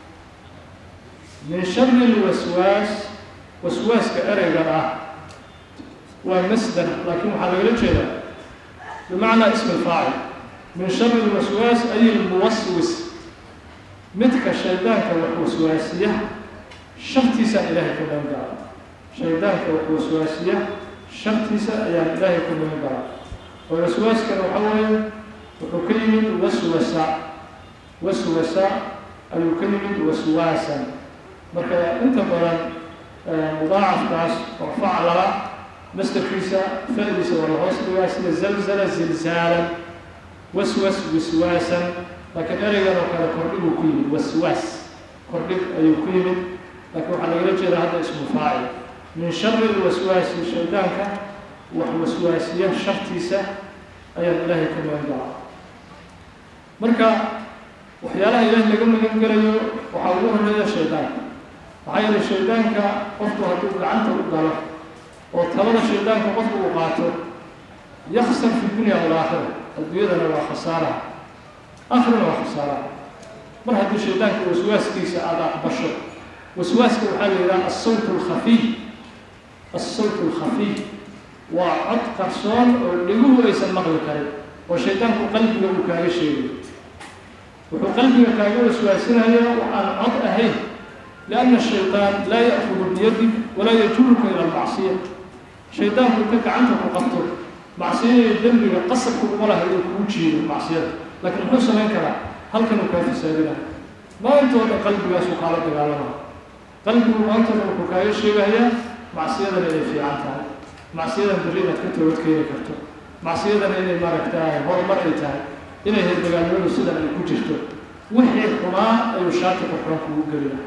min shari lwaswaas waswaaska ereyga ah waa masdar laakiin waxaa lagala jeedaa bimacnaa ism alfaacil min shari lwaswaas ay lmuwaswis midka shaydaanka wax waswaasiya shartiisaan ilaahay ka magan gala shaydaanka wax waswaasiya shartiisa ayaan ilaahay ka magan gala oo waswaaskana waxaa weeye wuxuu ka yimid waswasa waswasa ayuu ka yimid waswaasan marka inta badan mudaacafkaas oo faclala masdarkiisa fa'diisa waa la hoos dhigaa sida zalzala zilzaalan waswas wiswaasan laakiin ereygan oo kale kordhiguu ku yimid waswaas kordhig ayuu ku yimid laakiin waxaa lagala jeedaa hadda ismu faacil min shari lwaswaasi shaydaanka wax waswaasiya shartiisa ayaan ilaahay ka magan galaa marka waxyaalaha ilaahay laga magan gelayo waxaa ugu horeeya shaydaanka maxaa yeelay shaydaanka qofku hadduu gacanta u galo oo talada shaydaanka qofku uu qaato yaksar fi dunya walaakhira adduunyadana waa khasaara aakhirana waa khasaara mar haddii shaydaanka waswaaskiisa aada aqbasho waswaaska waxaa la yidhaha asawt alkhafiy asawt alkhafiy waa cod qarsoon oo dhiguhu aysan maqli karin oo shaydaanku qalbiga uu kaaga sheegayo wuxuu qalbiga kaaga waswaasinaya waxaan cod ahayn lianna shaydaan laa ya'kudu biyadik walaa yajuruka ila almacsiya shaydaanku inta gacanta ku qabto macsiyada dembiga qasabka uma laha inuu kuu jiido macsiyada laakiin muxuu samayn karaa halkan uu kaa fasaadinaya maantooda qalbigaasuu kaala dagaalama qalbigu maantooda wuxuu kaaga sheegayaa macsiyadana inay fiican tahay macsiyadan berri inaad ka toobad keeni karto macsiyadana inay maaragtaay horumar ay tahay inay heerdagaalnimadu sidan ay ku jirto wixii xumaa ayuu shaati qurxoon kugu gelina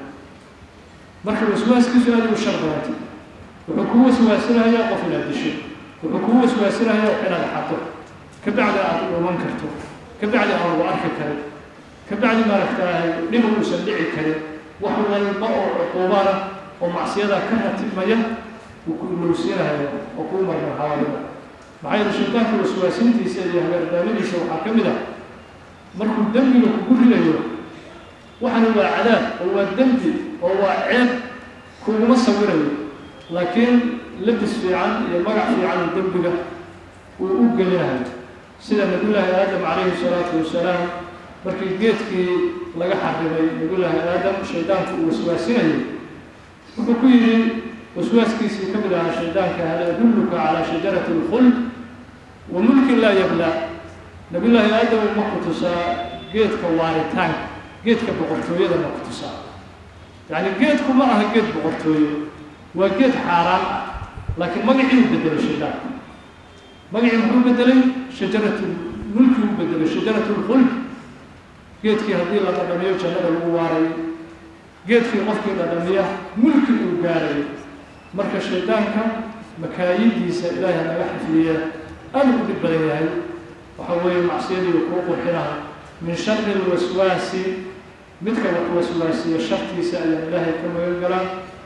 marka waswaaskiisu aad u shar badantay wuxuu kuu waswaasinayaa qof inaad disho wuxuu kuu waswaasinayaa wax inaad xado ka bacdi aad dhuman karto ka bacdi aan lagu arki karin ka bacdi maaragtaay dhib uusan dhici karin wax walba oo cuquubana oo macsiyadaa ka ratibmaya uu ku ilowsiinayo oo kuu marmarhaabaya maxaa yeele shaydaanka waswaasintiisa iyo hagardaamadiisa waxaa ka mid ah markuu dembiga kugu ridayo waxana waa cadaab oo waa dembi oo waa ceeb kuguma sawirayo laakiin labis fiican iyo magac fiican oo dembiga uu u gelinayo sida nabiyullaahi aadam calayhi salaatu wasalaam markii geedkii laga xarimay nabiyullaahi aadam shaydaanku uu waswaasinayay wuxuu ku yidhi waswaaskiisii ka mid ahaa shaydaanka hal adulluka calaa shajarati alkhuld wa mulkin laa yablaa nabiyullaahi aadam ma ku tusaa geedka waaritaanka geedka boqortooyada ma ku tusaa yacni geedku ma aha geed boqortooyo waa geed xaaraan ah laakiin magacii u bedelay shaydaanka magacii muxuu bedelay shajaratu mulki u bedelay shajaratu lkhuld geedkii haddii la dhadhamiyo jannada lagu waarayo geedkii qofkii dhadhamiya mulki uu gaarayo marka shaydaanka makaayidiisa ilaahay naga xifdiya aad u dhib badan yahay waxa weeye macsiyadii kuu qurxinaha min shari lwaswaasi midka wax waswaasiya shartiisa ayaan ilaahay ka magan galaa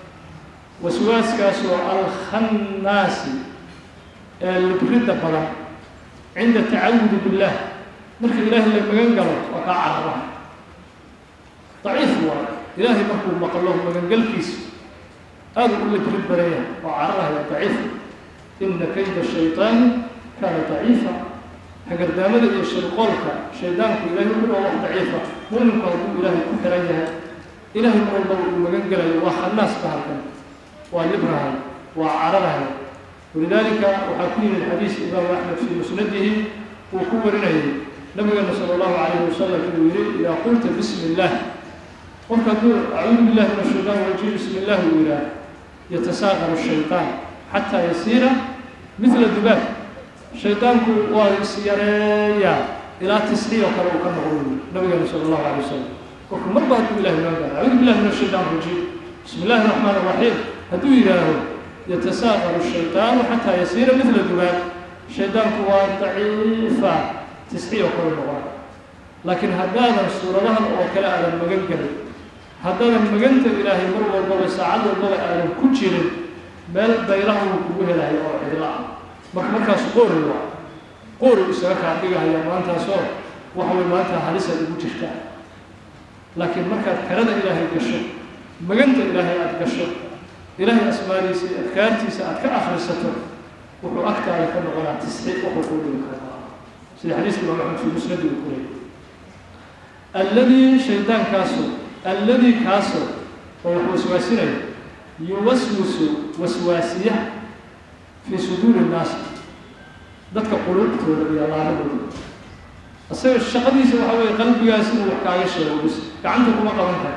waswaaskaasoo alkhannaasi ee libridda badan cinda tacawudi billah marka ilaahay la magan galo waa kaa carara daciif waa ilaahay markuu maqlo magangalkiisa aada u librid badan yahay oo cararahaya daciif ina kayda shaytaani kaana daciifa hagardaamada iyo shirqoolka shaydaanku ilahay wuxuu waa wax daciifa mu'minku hadduu ilaahay ku xiran yahay ilaahay mar walbaba uu magan gelayo waa khannaas ka halkan waa librahay waa cararahay walidaalika waxaa ku yimid xadiis imaamu axmed fii musnadihi uu ku warinayay nabigeena sala allahu calayhi wasalam inuu yidhi idaa qulta bismi illaah qofka hadduu acuudu billahi min ashaytaan rajiim bismi illahi uu yidhaah yatasaaqaru shaytaan xataa yasiira midla dubaab shaydaanku waa is yareeyaa ilaa tisxiyo kale uu ka noqdo nabigeena sala allahu alay wasalam qofku marba hadduu ilahi loo gaaro acuudu billahi min ashaytaan rajiim bismi illahi raxmaan raxiim hadduu yidhaaho yatasaaqaru shaytaanu xataa yasiira midla dubaab shaydaanku waa daciifa tisxiyo kale noqon laakiin haddaadan suuradahan oo kale aadan magan gelin haddaadan maganta ilaahay mar walbaba saacad walbaba aadan ku jirin meel baylaha uu kugu helayo oo cidla ah marka markaas qoori waa qoori isaga kaa dhigahaya maantaasoo waxa way maanta halisaad ugu jirtaa laakiin markaad karada ilaahay gasho maganta ilaahay aada gasho ilaahay asmaadiisa iyo adkaartiisa aad ka akhrisato wuxuu agtaada ka noqonaa tisxiid wuxuu kuu dhigi karaa sida xadiiska imaam axmed fi musnadi uu ku leeyay alladii shaydaankaasoo alladii kaasoo oo wax waswaasinaya yuwaswisu waswaasiya fii suduuri nnaasi dadka quluubtooda iyo laabadooda isaga shaqadiisa waxa weeye qalbigaas inuu wax kaaga sheego bis gacanta kuma qaban karo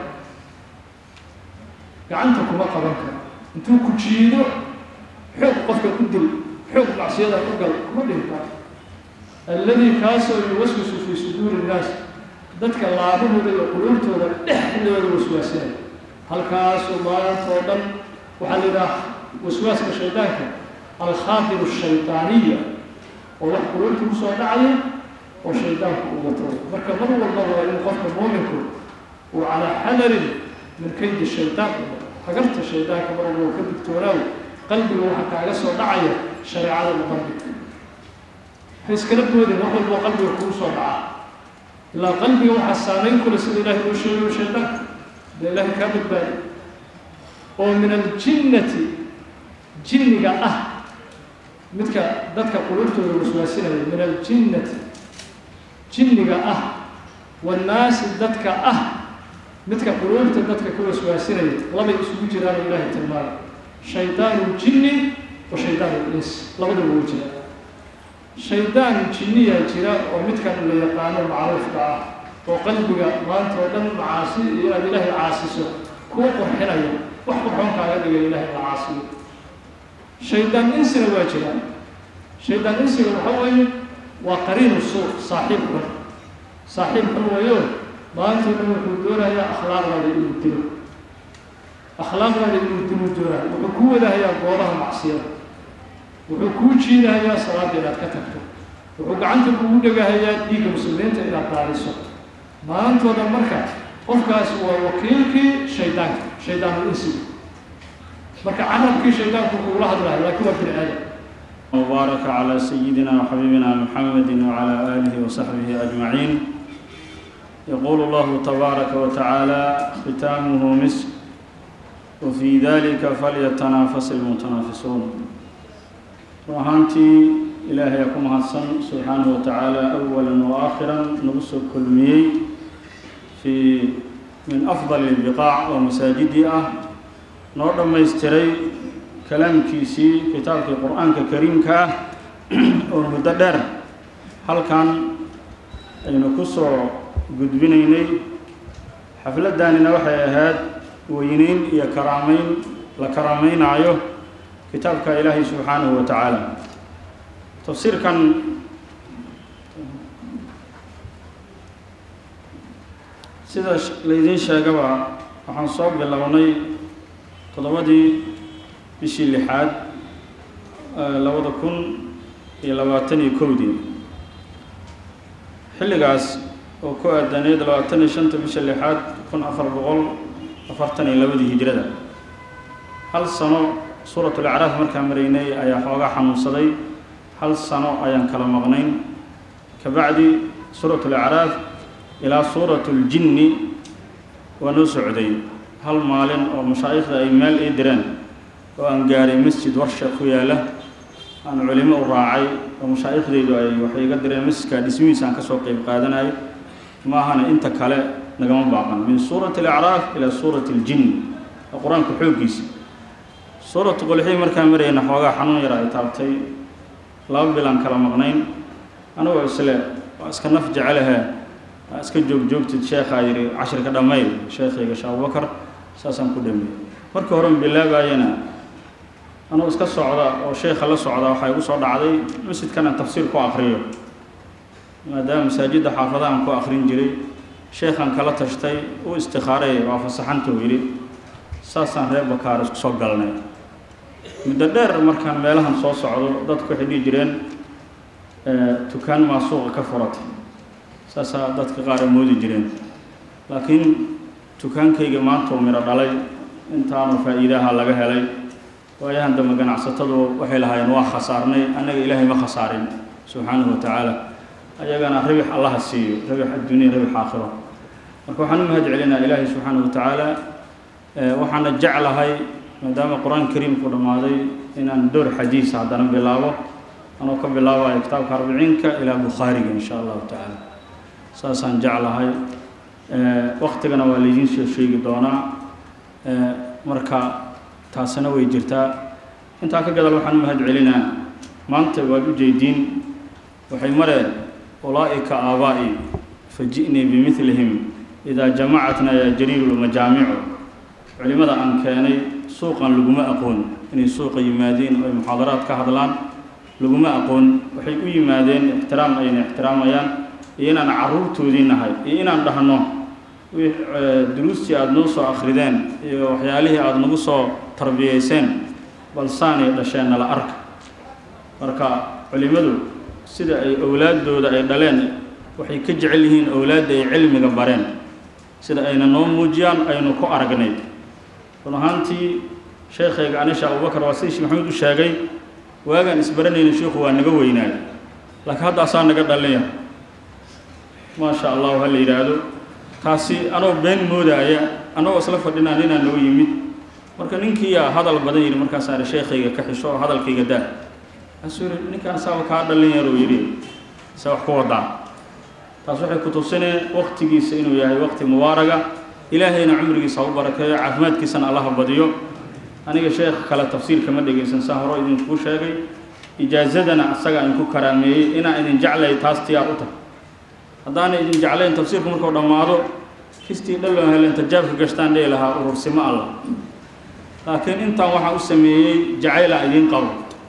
gacanta kuma qaban karo intuu ku jiido xoog qofka ku dil xoog macsiyada u gal kuma dhihi karo alladii kaasoo yuwaswisu fii suduuri nnaas dadka laabahooda iyo quluubtooda dhexdooda waswaasinaya halkaasoo maanta oo dhan waxaa la yidhaha waswaaska shaydaanka alkhaatiru shaydaaniya oo wax quluubta kusoo dhacaya oo shaydaanku uu wato marka mar walba waa in qofka muuminku uu calaa xadarin min kaydi shaydaan hagarta shaydaanka mar walba uu ka digtoonaaw qalbiga waxaa kaaga soo dhacaya shareecada muqabidka ha iskala boodin wax walboo qalbiga kugu soo dhaca ilaa qalbiga waxaa saamayn kule sida ilahay uu sheegayo shaydaanka dee ilaahay kaa badbaadi oo min aljinnati jinniga ah midka dadka quluubtooda waswaasinaya min aljinnati jinniga ah wannaasi dadka ah midka quluubta dadka ka waswaasinaya labay isugu jiraan oo ilaahay tilmaamay shaydaanu jinni wa shaydaanu ins labadaba wuu jira shaydaan jinniyaa jira oo midkan la yaqaano macruufka ah oo qalbiga maanta oo dhan macaasi iyo inaad ilaahay caasiso kuu qurxinaya wax qurxoon kaaga dhigay ilaahay la caasiyo shaydaan insina waa jiraan shaydaan insiga waxa weeye waa qariinu suuq saaxiib xun saaxiib xun weeyo maanta o dhan wuxuu doonayaa akhlaaqdaada inuu dilo akhlaaqdaada inuu dilo doonaya wuxuu ku wadahayaa goobaha macsiyada wuxuu kuu jiidahayaa salaada inaad ka tagto wuxuu gacanta kugu dhegahayaa dhiigga muslimiinta inaad daaliso maantooda marka qofkaas waa wakiilkii shaydaanka shaydaanu insiga marka carabkii shaydaanku kugula hadlayo laakiin waa bini aadam وبارك على سيدنا وحبيبنا محمد وعلى آله وصحبه أجمعين يقول الله تبارك وتعالى ختامه مسك وفي ذلك فليتنافس المتنافسون وهانتي إلهي يكون حسن سبحانه وتعالى أولا وآخرا نبص كل مي في من أفضل البقاع ومساجدها نور ما يستري kalaamkiisii kitaabkii qur-aanka kariimka ah oo muddo dheer halkan aynu ku soo gudbinaynay xafladdaanina waxay ahayd weyneyn iyo karaameyn la karaameynaayo kitaabka ilaahay subxaanahu wa tacaala tafsiirkan sida laydiin sheegaba waxaan soo bilownay toddobadii bishii lixaad labada kun iyo labaatan iyo kowdii xilligaas oo ku aadaneyd labaatan iyo shanta bisha lixaad kun afar boqol afartan iyo labadii hijrada hal sano suuratul acraaf markaan maraynay ayaa xoogaa xanuunsaday hal sano ayaan kala maqnayn kabacdi suuratul acraaf ilaa suuratuljinni waa noo socday hal maalin oo mashaa'ikhda ay meel ii direen oo aan gaaray masjid warsha ku yaala aan culimo u raacay oo mashaaikhdaydu ay waxay iga direen masjidka dhismihiisa aan kasoo qeyb qaadanayay ma ahana inta kale nagama baaqan min suurati alacraaf ilaa suurati aljin oo qur-aanka xooggiisa suuratu qolxii markaan marayna xoogaa xanuun yar ay taabtay laba bilaan kala maqnayn anigoo isle waa iska naf jecelahe waa iska joogjoogtid sheekhaa yidhi cashirka dhammayl sheekhayga sheekh abubakar saasaan ku dhameeyey marka horen bilaabayana anuu iska socda oo sheekha la socda waxaa igu soo dhacday masjidkan aan tafsiir ku akriyo maadaama masaajidda xaafadahan ku akrin jiray sheekhan kala tashtay u istikaaray waa fasaxantuu yidhi saasaan reer bakaar isku soo galnay muddo dheer markaan meelahan soo socdo dadku waxay dhihi jireen tukaan maa suuqa ka furatay saasaa dadka qaar ay moodi jireen laakiin dukaankayga maanta uu midho dhalay intaanu faa'iidaha laga helay waayahan dambe ganacsatadu waxay lahaayeen waa khasaarnay annaga ilaahay ma khasaarin subxaanahu wa tacaala ayagana rabix allaha siiyo rabix adduuniya rabix aakhiro marka waxaan u mahad celinaa ilaahay subxaanahu wa tacaala waxaana jeclahay maadaama qur-aanka kariimku dhammaaday inaan door xadiisa haddana bilaabo anoo ka bilaabayo kitaabka arbiciinka ilaa bukhaariga insha allahu tacaala saasaan jeclahay waktigana waa laydiin soo sheegi doonaa marka taasina way jirtaa intaa ka gadal waxaan u mahad celinaa maanta waad u jeediin waxay mareen ulaa'ika aabaa'i faji'nii bimidlihim idaa jamacatna yaa jariiru lmajaamicu culimada aan keenay suuqan laguma aqoon inay suuqa yimaadeen oo ay muxaadaraad ka hadlaan laguma aqoon waxay u yimaadeen ixtiraam ayna ixtiraamayaan iyo inaan carruurtoodii nahay iyo inaan dhahno duruustii aada noo soo akhrideen iyo waxyaalihii aada nagu soo tarbiyayseen balsaanay dhasheen nala arka marka culimmadu sida ay owlaaddooda ay dhaleen waxay ka jecel yihiin owlaadda ay cilmiga bareen sida ayna noo muujiyaan aynu ku aragnay run ahaantii sheekhayga anisha abubakar waa sidii sheekh maxamed u sheegay waagaan isbaranayna sheikhu waa naga weynaay laakiin haddaasaa naga dhalinya maasha allahu ha la yidhaahdo taasi anoo been moodaaya anagoo isla fadhinaa ninaa noo yimid marka ninkiiyaa hadal badan yidhi markaasaana sheekhayga ka xisho oo hadalkayga daa asuu yidhi ninkaan saaba kaa dhalin yaruu yidhi se wax ku wadaa taas waxay ku tusineen waktigiisa inuu yahay wakti mubaaraga ilaahayna cumrigiisa ha u barakeeyo caafimaadkiisana allaha badiyo aniga sheekh kale tafsiirka ma dhegaysan saa horo idinkuu sheegay ijaazadana asaga aan ku karaameeyey inaan idin jeclay taas tiyaa u tahay haddaana idin jeclayn tafsiirku markuu dhammaado kistii dhallon helen tajaabka gashtaan dhihi lahaa urursimo allah laakiin intaan waxaa u sameeyey jacayla idiin qabo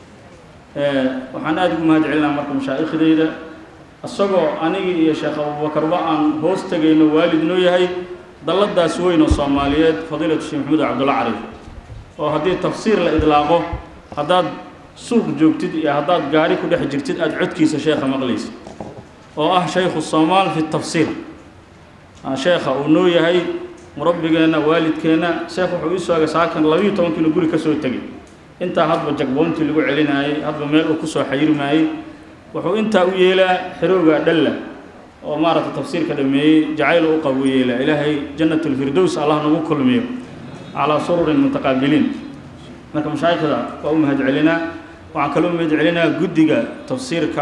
waxaan aada ugu mahad celinaa marka mashaaikhdayda isagoo anigii iyo sheekh abubakarba aan hoos tegayno waalid noo yahay dalladaas weyn oo soomaaliyeed fadiilatu sheekh maxamuud cabdulla cariif oo haddii tafsiir la idlaaqo haddaad suuq joogtid iyo haddaad gaari ku dhex jirtid aada codkiisa sheekha maqlaysid oo ah shaykhu soomaal fi tafsiir sheekha uu noo yahay murabbigeenna waalidkeenna sheekh wuxuu ii soogay saakan labiiyo tobankiinu guri ka soo tegay intaa hadba jagboontii lagu celinaayey hadba meel uu kusoo xayirmaayey wuxuu intaa u yeelaa xerooga dhalla oo maaragta tafsiirka dhameeyey jacayl u qabo u yeelaa ilaahay jannat lfirdows allah nagu kulmiyo calaa sururin mutaqaabiliin marka mashaayikhda waa u mahad celinaa waxaan kaloo mahad celinaa guddiga tafsiirka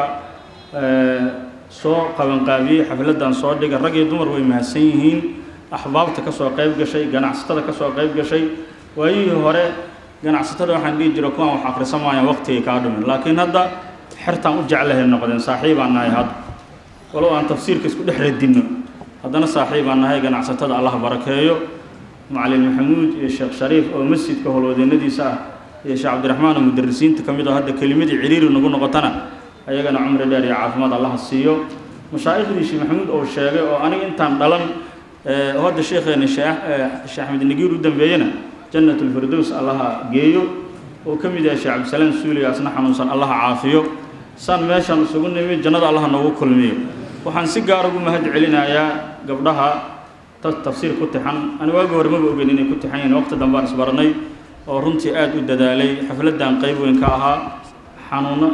soo qabanqaabiyey xafladdan soo dhiga rag iyo dumar way mahadsan yihiin axbaabta ka soo qayb gashay ganacsatada ka soo qayb gashay waayihii hore ganacsatada waxaan dhihi jira kuwaan wax akhrisan maayaan waqtigay kaa dhumin laakiin hadda xertaan u jeclahay noqdeen saaxiibaan nahay hadda walow aan tafsiirka isku dhex radinno haddana saaxiibaan nahay ganacsatada allah barakeeyo macalin maxamuud iyo sheekh shariif oo masjidka howlwadeennadiisa ah iyo sheekh cabdiraxmaan oo mudarisiinta ka mid oo hadda kelimadii ciriiri nagu noqotana ayagana cumri dheer iyo caafimaad allaha siiyo mashaaikhdii sheekh maxamuud oo sheegay oo aniga intaan dhalan oo hadda sheekheena sheekh sheekh axmed nagiir u dambeeyena jannat lfirdows allaha geeyo oo ka mid yahay sheekh cabdisalaam suuliga asna xanuunsan allaha caafiyo saan meeshaan isugu nimi jannada allaha noogu kulmiyo waxaan si gaar ugu mahad celinayaa gabdhaha dad tafsiir ku tixan ani waagi hore maba ogeyn inay ku tixan yihiin waqti dambaan isbaranay oo runtii aada u dadaalay xafladdan qayb weyn ka ahaa xanuuno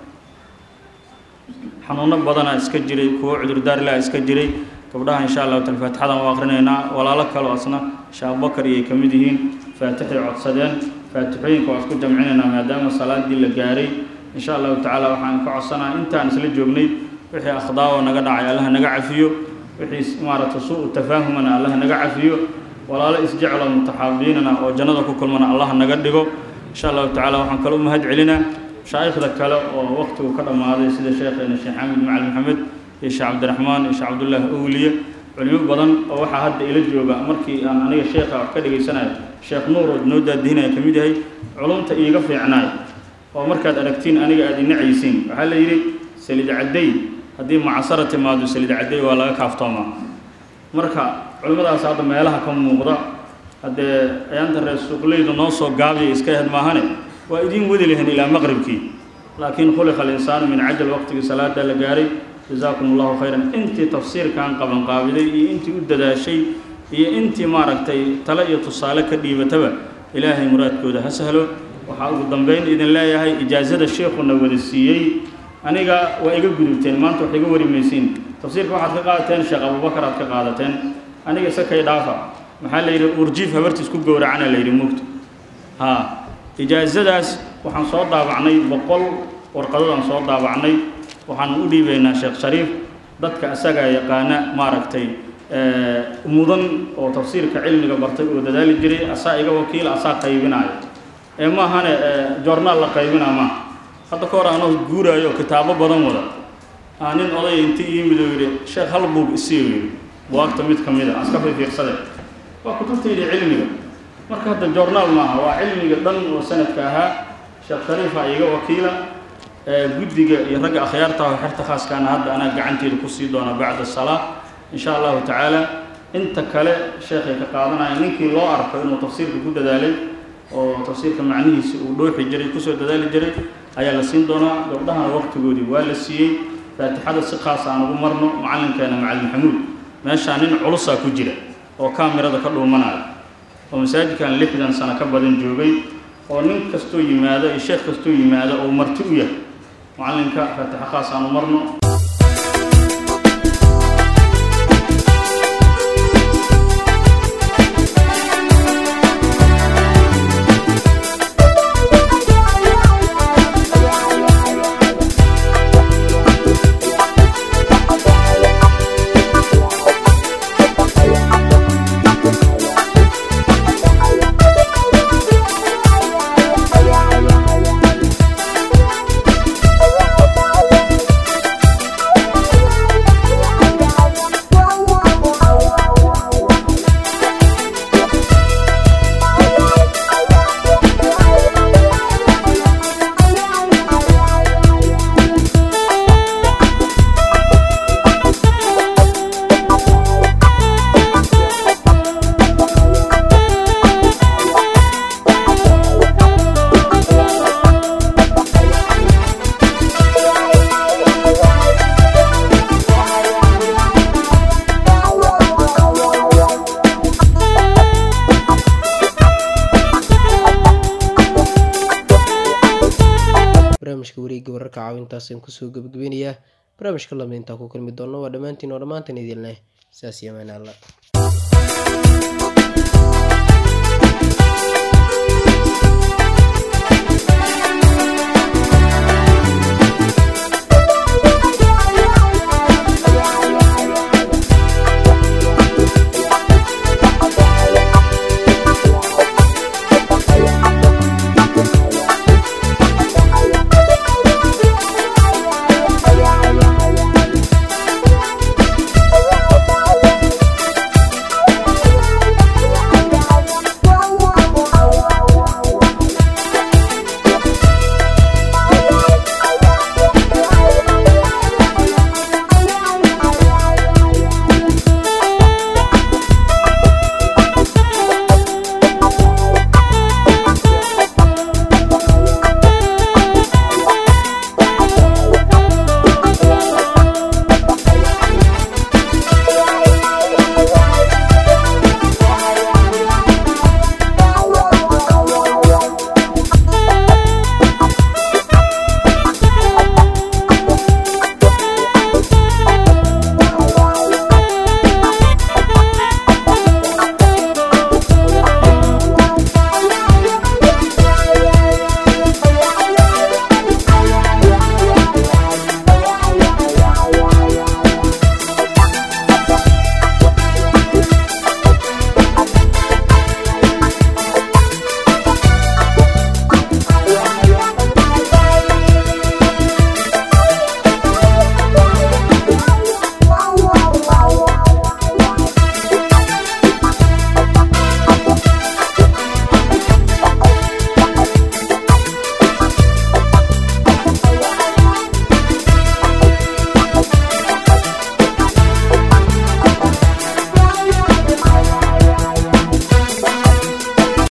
xanuuno badana iska jiray kuwo cudurdaarlaa iska jiray gabdhaha insha allahu taala faatixadan u akrinaynaa walaalo kaleo asna sheekh abubakar iyay ka mid yihiin faatixay codsadeen faatixooyinka waa isku jamcinaynaa maadaama salaadii la gaaray insha allahu tacaala waxaan ka codsanaa intaan isla joognay wixii akhdaawo naga dhacay allaha naga cafiyo wixii maaragta suu tafaahumana allaha naga cafiyo walaalo isjeclo mutaxaabiinana oo jannada ku kulmana allaha naga dhigo insha allahu tacaala waxaan kale u mahad celinaa mashaa'ikhda kale oo waqtigu ka dhammaaday sida sheekheena sheekh xamid macali maxamed iyo sheekh cabdiraxmaan iyo sheekh cabdullaahi owliye culimo badan oo waxaa hadda ila jooga markii aan aniga sheekha wax ka dhegaysanayo sheekh nuur oo noo daadihinaya ka mid yahay culumta iiga fiicnaay oo markaad aragtiin aniga aad inacaysiin waxaa la yidhi saliid cadday haddii macasara timaado saliid cadday waa laga kaaftoomaa marka culimmadaas hadda meelaha ka muuqda haddee ayaanta reer suuqleydu noo soo gaabiya iska ahed maahane waa idiin wadi lahayn ilaa maqribkii laakiin khuliqa alinsaanu min cajal waqtigii salaada la gaaray jazaakum allahu khayran intii tafsiirkan qabanqaabiday iyo intii u dadaashay iyo intii maaragtay tale iyo tusaale ka dhiibataba ilaahay muraadkooda ha sahlo waxaa ugu dambeyn idin leeyahay ijaazada sheekhuna wada siiyey aniga waa iga gudubteen maanta wax iga wari maysiin tafsiirka waxaad ka qaadateen sheekh abubakar aad ka qaadateen aniga isakay dhaafa maxaa la yidhi urjiif habartiis ku gowracana la yidhi mugta haa ijaazadaas waxaan soo daabacnay boqol warqadadaan soo daabacnay waxaan u dhiibaynaa sheekh shariif dadka isagaa yaqaana maaragtay mudan oo tafsiirka cilmiga bartay oo dadaali jiray asaa iga wakiila asaa qaybinaayo ee maahane joornaal la qaybinaa maaha hadda ka hor anoo guuraayo kitaabo badan wada aa nin odaya inti yimid oo yidhi sheekh hal buug isiiyo yidhi buwaagta mid ka mid a aska fiirfiirsade waa kutubtaydi cilmiga marka hadda joornaal maaha waa cilmiga dhan oo sanadka ahaa sheekh shariifa iga wakiila guddiga iyo ragga akhyaarta ah xerta khaaskaana hadda anaa gacanteeda kusii doona bacda salaa in sha allahu tacaala inta kale sheekhay ka qaadanaya ninkii loo arko inuu tafsiirka ku dadaalay oo tafsiirka macnihiisi uu dhooxi jiray kusoo dadaali jiray ayaa la siin doonaa gabdhahana waqtigoodii waa la siiyey faatixada si khaas aan ugu marno macallinkeena macalin maxamuud meeshaa nin culusaa ku jira oo kaamirada ka dhuumanaya oo masaajidkan lixdan sano ka badan joogay oo nin kastoo yimaado iyo sheekh kastoo yimaado oo marti u yahay macallinka faatixo khaas aan u marno barnaamijka wareegga wararka caawintaasaan kusoo gabagabeynayaa barnaamijka lamid intaa ku kulmi doonno waa dhammaantiin oo dhammaantan idin leh saas iyo amaan alla